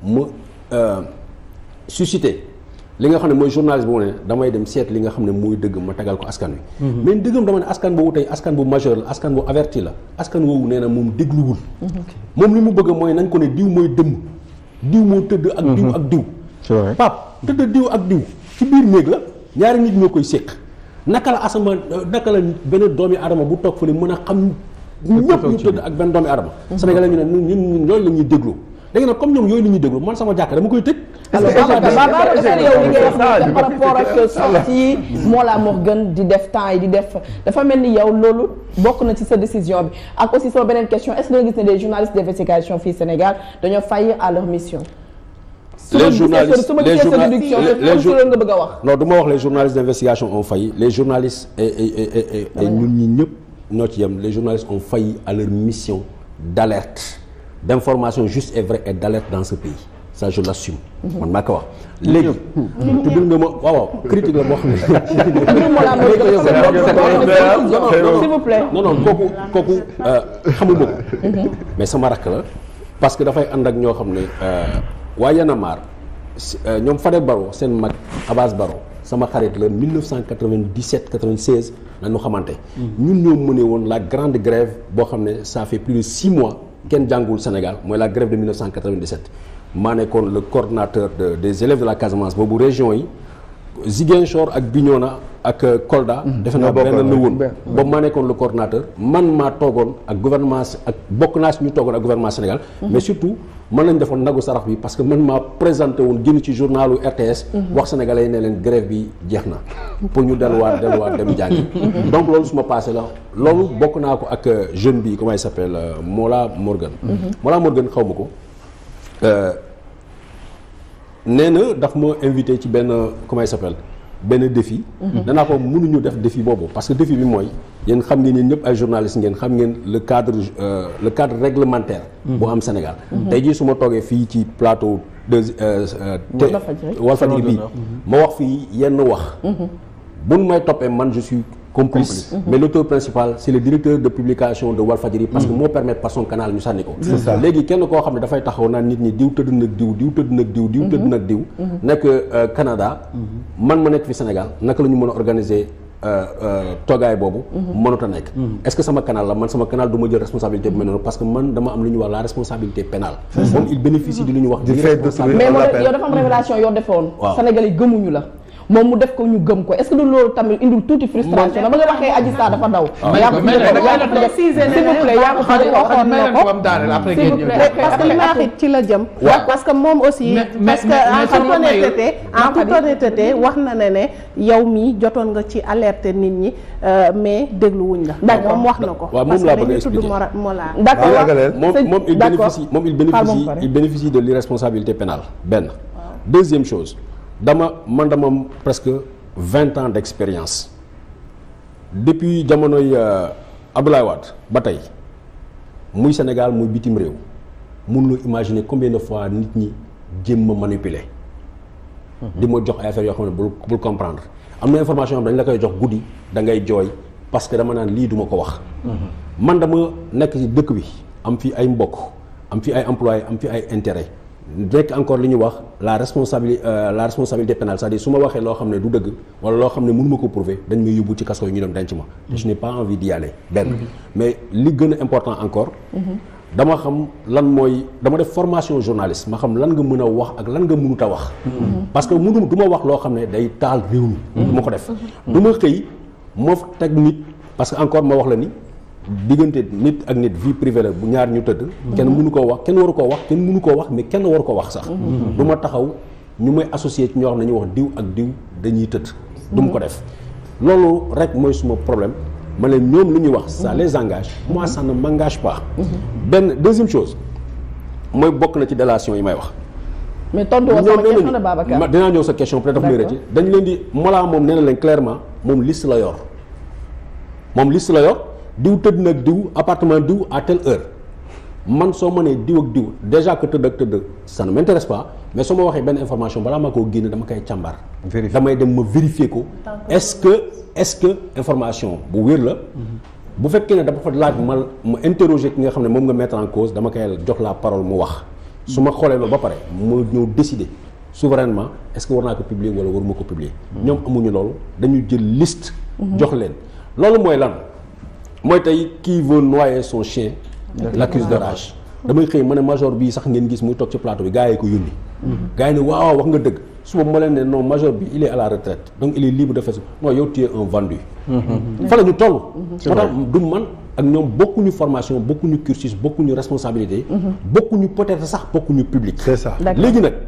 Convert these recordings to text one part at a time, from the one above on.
mu suscité li nga xam ne mooy journaliste bu mu ne damay dem seet li nga xam ne mooy dëgg ma tegal ko askan wi. mais dëggam dama ne askan boobu tey askan bu majeur la askan bu averti la askan woowu nee na moom dégluwul. moom li mu bëgg mooy nañ ko ne diw mooy dëmm diw moo tëdd ak diw ak diw. c'est vrai pap tëdd diw ak diw ci biir néeg la ñaari nit ñoo koy séq naka la asama naka la benn doomi adama bu toog fële mën a xam ñëpp ñu tëdd ak benn doomi adama sénégalais ñu ne ñun ñun loolu la ñuy déglu léegi nag comme ñoom yooyu la ñuy déglu man sama jàkk dama koy tëj alors Babacar yow li ngay wax nii par rapport ak sortie Mollah Morgun di def temps yi di def dafa mel ni yow loolu bokk na ci sa décision bi ak aussi sama beneen question est-ce que da nga gis ne des journalistes d'investigation fii Sénégal dañoo faillir à leur mission les journalistes su ma les gisee sa journalistes déduction les comme su loolu nga bëgg a wax non du ma wax les journalistes d'investigation ont failli les journalistes et et et et et ñun ñi ñëpp ñoo ci yem les journalistes ont failli à leur mission d'alerte d'information juste et vraie et d'alerte dans ce pays ça je l'assume man maa ko wax léegi tuddul nga ma waaw waaw critique la boo xam ne mbirum Mollah Morgun s'il vous plaît non non kooku kooku xamuma ko mais sama rakk la parce que dafay ànd ak ñoo xam ne waa Y'en a marre ñoom Fadel Barro seen mag Abbas Barro sama xarit la 1997 96 la ñu xamante ñun ñoo mëne woon la grande grève boo xam ne ça fait plus de six mois kenn jàngul Sénégal mooy la grève de 1997 maa nekkoon le coordonnateur de des élèves de la Casamance boobu région yi Ziguinchor ak Bignona ak Kolda. defe naa benn la woon boobu maa nekkoon le coordonnateur man maa toogoon ak gouvernement ak bokk naa si ñu toogoon ak gouvernement Sénégal. mais surtout man lañ defoon nagu sarax bi parce que man maa présenté woon génn ci journalu RTS. wax sénégalais yi ne leen grève bi jeex na. pour ñu delluwaat delluwaat dem jàngi. donc loolu su ma passé la loolu bokk naa ko ak jeune bi comment il s'appelle Mollah Morgun. Mollah Morgun xaw ma ko. nee na daf ma invité ci benn comment il s'appelle benn défi. danaa ko mënuñu def défi boobu parce que défi bi mooy yéen xam ngeen yéen ñëpp ay journalistes ngeen xam ngeen le cadre le cadre réglementaire. bu am Sénégal. tey jii su ma toogee fii ci plateau de. Walfadjri bii ma wax fii yenn wax. buñ may toppee man je suis complice. mais l'auteur principal c'est le directeur de publication de Walfadjri parce que moo permettre par son canal ñu sànni ko. léegi kenn koo xam ne dafay taxaw naan nit ñi diw tëdd nag diw diw tëdd nag diw diw tëdd nag diw. nekk Canada. man ma nekk fi Sénégal naka la ñu mën a organiser. toogaay boobu mënut a nekk est-ce que sama canal la man sama canal du ma jël responsabilité bu mel noonu parce que man dama am lu ñuy wax la responsabilité pénale moom il bénéficie di lu ñuy wax mais moo yow dafa am révélation yoo defoon waaw Sénégal yi gëmuñu la moom mu def ko ñu gëm ko est-ce que du loolu tamit indil tuuti frustration dama nga waxee Adji Sarr dafa daw yaa ko s'il vous plaît yaa ko waxoon na ko s'il vous plaît parce que li ma wax it ci la jëm. parce que moom aussi. parce que en toute honnêteté en toute honnêteté wax na ne ne yow mii jotoon nga ci alerter nit ñi mais dégluwuñ la. D'accord. moom wax na ko. waaw moom parce que laa bëgg a dañuy tudd expliquer. Mora Mollah. d'accord moom c'est- moom il d'accord. bénéficie moom il Xaaral ma bénéficie pare. il bénéficie de l'irresponsabilité pénale benn deuxième chose dama man dama am presque vingt ans d'expérience depuis jamonoy euh, Abdoulaye Wade ba tey muy Sénégal muy bitim réew mënuloo imaginer combien de fois nit ñi jéem ma manipuler di ma jox ay affaires yoo xam ne bul bul comprendre am na information yoo xam ne dañ la koy jox guddi da ngay jooy parce que dama naan lii duma ko wax man dama nekk ci dëkk bi am fi ay mbokk am fi ay employés am fi ay intérêt nekk encore li ñuy wax la responsabilité la responsabilité pénale c'est-à-dire su ma waxee loo xam ne du dëgg wala loo xam ne mënu ma ko prouver dañ may yóbbu ci kaso yi ñu dem denc ma te je n'ai pas envie d'y aller benn mais li gën a important encore dama xam lan mooy dama def formation journaliste ma xam lan nga mën a wax ak lan nga mënut a wax parce que mënu du ma wax loo xam ne day taal réew mi du ma ko def du ma xëy moo teg nit parce que encore ma wax la ni diggante nit ak nit vie privée la bu ñaar ñu tëdd kenn mënu koo wax kenn waru koo wax kenn mënu koo wax mais kenn waru ko wax sax du ma taxaw ñu may associé ci ñoo xam ne ñuy wax diw ak diw dañuy tëdd du ma ko def loolu rek mooy suma problème ma leen ñoom lu ñuy wax ça les engage moi ça ne m'engage pas benn deuxième chose mooy bokk na ci délation yi may wax mais tontu woo sama question de Babacar ma dinaa ñëw sa question peut-être daf may rëcc dañ leen di Mollah moom nee na leen clairement moom liste la yor moom liste la yor diw tëdd nag diw appartement diw à telle heure man soo mënee diw ak diw déjà que tëdd ak tëdd ça ne m'intéresse pas mais soo ma waxee benn information balaa ma koo génne dama koy càmbar Vérifier. damay dem ma vérifier ko est-ce que est-ce que information bu wér la bu fekkee ne dafa fa laaj ma ma interroger ki nga xam ne moom nga mettre en cause dama koy jox la parole mu wax su ma xoolee loolu ba pare ma ñëw décider souverainement est-ce que war naa ko publier wala waruma ko publier ñoom amuñu loolu dañu jël liste jox leen loolu mooy lan mooy tey qui veut noyer son chien l'accuse de rage damay xëy ma ne major bii sax ngeen gis muy toog ci plateau bi gars yi ko yónni gars yi ne waaw wax nga dëgg suba ma leen ne non major bi il est à la retraite donc il est libre de faire ça non yow tu es un vendu fa la ñu toll moo tax du man ak ñoom bokkuñu formation bokkuñu cursus bokkuñu responsabilité bokkuñu peut-être sax bokkuñu public c'est ça D'accord. léegi nag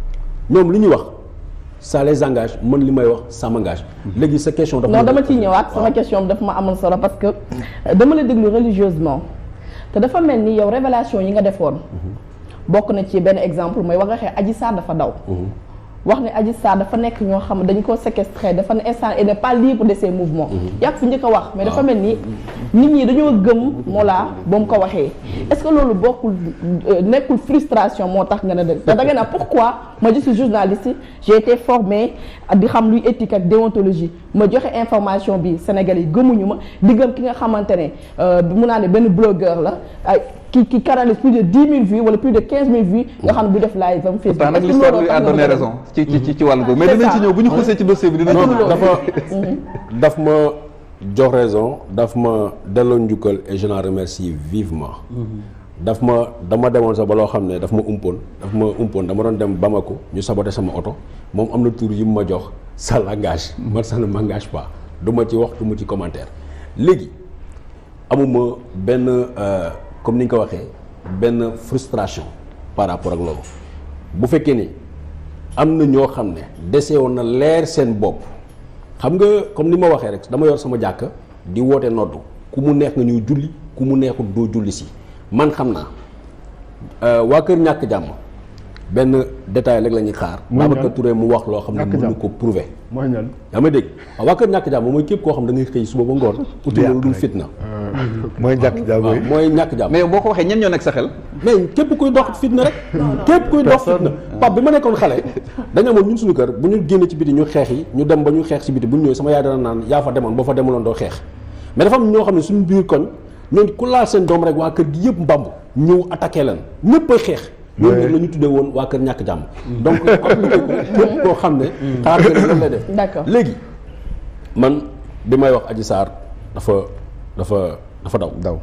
ñoom li ñuy wax ça les engage man li may wax ça m'engage léegi sa question dafa non dama ciy ñëwaat sama question bi dafa ma amal solo parce que euh, dama la déglu religieusement te dafa mel ni yow révélation yi nga defoon bokk na ci benn exemple mooy wax nga xee Adji Sarr dafa daw wax ne Adji Sarr dafa nekk ñoo xam dañu ko séquestré dafa ne instant il n'est pas libre de ses mouvements yaa ko fi njëkk a wax mais dafa mel ni nit ñi dañoo gëm moo laa ba mu ko waxee est-ce que loolu bokkul euh, nekkul frustration moo tax nga ne dëgg te da nga ne pourquoi ma je suis journaliste j'ai été formé di xam luy éthique ak déontologie ma joxe information bi Sénégal yi gëmuñu ma di gëm ki nga xamante ne euh, mun naa ne benn blogueur la ay ki ki canalise plus de dix mille vues wala plus de quinze mille vues nga xam ne bu def live am Facebook pourtant nag Est-ce que l'histoire looloo lui tax a nga donné bëgg a raison ci ci ci ci wàllu boobu mais C'est dinañ ci ça. ñëw bu ñu xuusee ci dossier bi dinañ ci non ñëw dafa daf ma jox raison daf ma delloo njukkal et je l'en remercie vivement daf ma dama demoon sax ba loo xam ne daf ma umpoon daf ma umpoon dama doon dem Bamako ñu saboté sama oto moom am na tur yi mu ma jox ça l'engage man ça ne m'engage pas du ma ci wax du ma ci commentaire léegi amuma benn euh, comme ni nga ko waxee benn frustration par rapport ak loolu bu fekkee ni am na ñoo xam ne dese woon na leer seen bopp xam nga comme ni ma waxee rek dama yor sama jàkk di woote noddu ku mu neex nga ñuy julli ku mu neexul doo julli si man xam naa euh, waa kër ñàkk jàmm benn détail rek la ñuy xaar. Muy ñan? Babacar Touré mu wax loo xam ne Ñàkk mënu jàmm. ko prouver. mooy ñan yaa ma dégg waaw waa kër ñàkk jàmm mooy képp koo xam da ngay xëy suba ba ngoon. uti lu dul fitna. mooy njàkk jàmm waaw yi mooy ñàkk jàmm. mais boo ko waxee ñen ñoo nekk sa xel mais képp kuy dox fitna rek. képp kuy dox fitna. Pape bi ma nekkoon xale. dañu amoon ñun suñu kër bu ñu génne ci biti ñu xeex yi ñu dem ba ñu xeex ci biti bu ñu ñëwee sama yaay dana naan yaa fa demoon boo fa demuloon doo xeex mais dafa am ñoo xam ne suñu biir koñ ñooñu ku laal seen doom rek waa kër gi yëpp mbamb ñëw attaqué leen ñëpp ay xeex. ñooñu nag la ñu tuddee woon waa kër ñàkk jàmm. donc appliqué ko képp koo xam ne. xalaat nga ne loolu lay def. D'accord. léegi man bi may wax Adji Sarr dafa dafa dafa daw. daw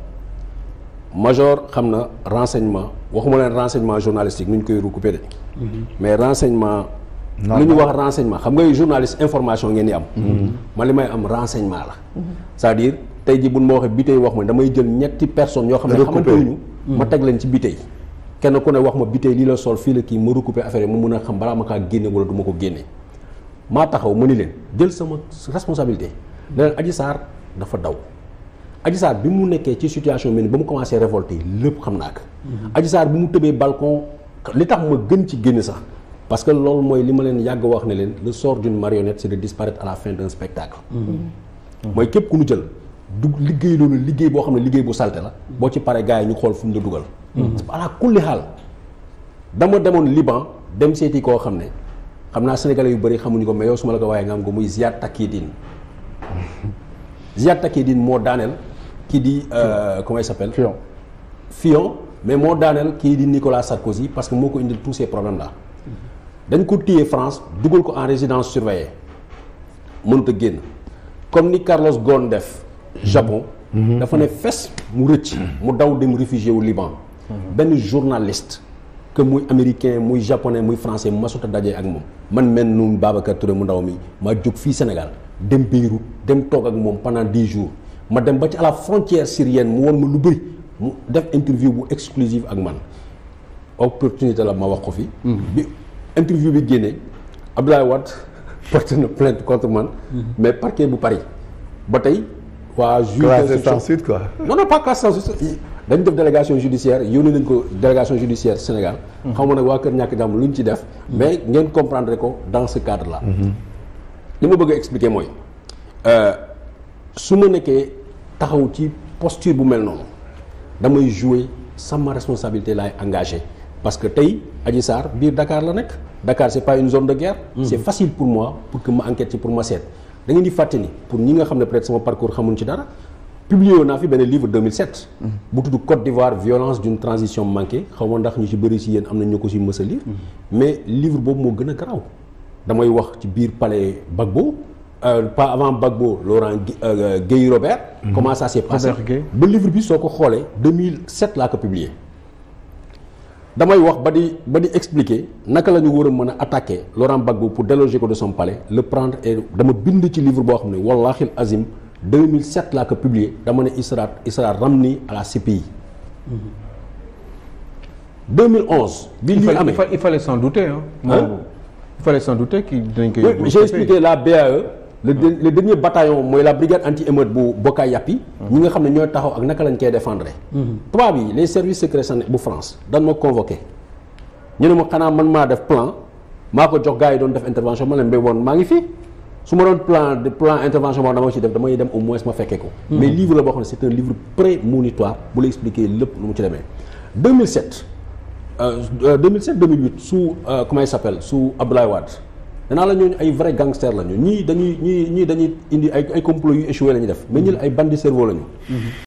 major xam na renseignement waxuma leen renseignement journalistique nu ñu koy recouper de mais renseignement lu ñu wax renseignement xam nga journaliste information ngeen di am man li may am renseignement la c'est-à-dire tey ji buñ ma waxee bitey wax ma damay jël ñetti personnes yoo xam ne Recouper. xamante wuñu ma teg leen ci bitey kenn ku ne wax ma bitey lii la sol fii la kii ma recouper affaire yi ma mun a xam balaa ma kaa génne wala du ma ko génne maa taxaw ma ni leen jël sama responsabilité ne leen Adji Sarr dafa daw Adji Sarr bi mu nekkee ci situation mel ni ba mu commencé révolter lépp xam naa ko Adji Sarr bi mu tëbee balcon li tax ma gën ci génn sax parce que loolu mooy li ma leen yàgg wax ne leen le sort d'une marionnette c'est de disparaître à la fin d'un spectacle mooy képp ku ñu jël du liggéey loolu liggéey boo xam ne liggéey bu salte la boo ci paree gars yi ñu xool fu mu la dugal ala kulli xaal dama demoon Liban dem seeti koo xam ne xam naa sénégalais yu bëri xamuñu ko mais yow su ma la ko waaye nga am ko muy Ziad Takieddine Ziad Takieddine moo daaneel kii di euh, comment il s'appelle Fion Fillon mais moo daaneel kii di Nicolas Sarkozy parce que moo ko indil tous ces problèmes là dañ ko téye France dugal ko en résidence surveillée mënut a génn comme ni Carlos Ghosn def Japon dafa ne fes mu rëcc mu daw dem réfugié wu Liban benn journaliste que muy américain muy japonais muy français masut a dajee ak moom man mel nu Babacar Touré mu ndaw mi ma jóg fii Sénégal dem Beyrouth dem toog ak moom pendant dix jours ma dem ba ci à la frontière syrienne mu won ma lu bëri mu def interview bu exclusive ak man opportunité la ma wax ko fi bi interview bi génnee Abdoulaye Wade porte na plainte contre man mais parquet bu Paris ba tey waa juge classé d'instruction- sans suite quoi non non pas classe sans suite dañu def délégation judiciaire yónni nañ ko délégation judiciaire Sénégal xaw ma nag waa Kër Ñàkk Jàmm lu ñu ci def mais ngeen comprendre ko dans ce cadre là li ma bëgg a expliquer mooy euh, su ma nekkee taxaw ci posture bu mel noonu damay jouer sama responsabilité laay engagé parce que tey Adji Sarr biir Dakar la nekk Dakar c'est pas une zone de guerre c'est facile pour moi pour que ma enquête ci pour ma seet da ngeen di fàtte ni pour ñi nga xam ne peut-être sama parcours xamuñ ci dara publié woon naa fi benn livre 2007. bu tudd Côte d'Ivoire violence d'une transition manquée xaw ma ndax ñu ci bëri ci yéen am na ñu ko ci mës a lire mais livre boobu moo gën a garaaw damay wax ci biir palais Gbagbo euh, pas avant Gbagbo Laurent Gu- euh, Guèye Robert. comment ça s'est passé Robert Guèye. ba livre bi soo ko xoolee 2007 laa ko publié. damay wax ba di ba di expliquer naka la ñu war a mën a attaquer Laurent Gbagbo pour déloger ko de son palais le prendre et dama bind ci livre boo xam ne wallahi azim 2007 laa ko publié dama ne il sera il sera ramené à la CPI. 2011. bi il lii fallait, amee il fa- il fallait s'en douter hein. Hein? il fallait s'en douter qu'il dinañ koy. Oui, mais j'ai expliqué la BAE le, de- le dernier bataillon mooy la brigade anti-émeute bu Boka Yapi ñi nga xam ne ñooy taxaw ak naka lañ koy défendre tubaab yi les services secrets séné- bu France dan ma convoqué ñu ne ma xanaa man maa def plan maa ko jox gars yi doon def intervention ma leen mbéy woon maa ngi fii su ma doon plan de plan intervention boo dama ci def damay dem au moins ma fekkee ko mais livre la boo xam ne c'est un livre prémonitoire bu la expliquer lépp lu mu ci demee 2007 euh, euh, 2007 2008 sous euh, comment il s'appelle sous Abdoulaye Wade danaa la ñooñu ay vrai gangster lañu ñii dañuy ñii ñii dañuy indi ay ay complot yu échoué la ñuy def mais ñi la ay bandits cerveau lañu